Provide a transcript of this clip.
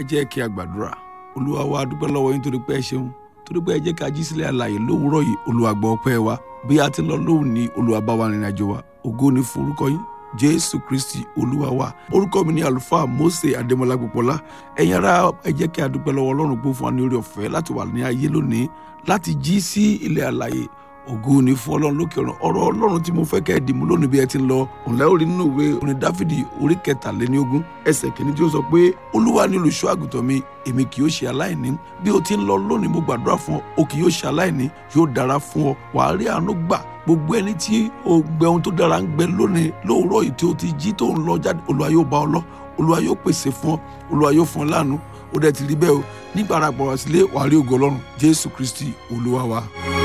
ẹ jẹ́ kí a gbàdúrà olúwa wa dúpẹ́ lọ́wọ́ yín torí pé ẹ ṣeun torí pé ẹ jẹ́ ká jí sílẹ̀ àlàyé lówùúrọ̀ yìí olúwa gbọ́ ọpẹ́ wa bí a ti ń lọ lóhùn ní olúwa bá wa rìnrìn àjò wa ògo ni fún orúkọ yín jésù kristi olúwa wa orúkọ mi ni àlùfáà mose adémọlá gbọpọlá ẹ̀yin ará ẹ jẹ́ kí a dúpẹ́ lọ́wọ́ ọlọ́run pé ó fún wa ní orí ọ̀fẹ́ láti wà ní ayé lónìí láti jí sí ilẹ̀ àlàyé ògo ni fún ọlọ́run lókè ọ̀run ọ̀rọ̀ ọlọ́run tí mo fẹ́ kẹ́ ẹ dìmú lónìí bí ẹ ti ń lọ òǹlẹ́ orí nínú ìwé orin dáfídì orí kẹtàléníogún ẹsẹ̀ kìíní tí ó sọ pé olúwa ni olùṣọ́ àgùntàn mi èmi kì yóò ṣe aláìní bí o ti ń lọ lónìí mo gbàdúrà fún ọ o kì yóò ṣe aláìní yóò dára fún ọ wàá rí àánú gbà gbogbo ẹni tí o gbẹ ohun tó dára ń gbẹ lónìí lóòrọ̀ yìí tí o ti jí tó ń lọ jáde olúwa yóò bá ọ lọ olúwa yóò pèsè fún ọ olúwa yóò fún ọ láàánú ó dẹ̀ ti rí bẹ́ẹ̀ o nígbà ara pọ̀ wá sílé wàá rí ògo ọlọ́run jésù kristi olúwa wa.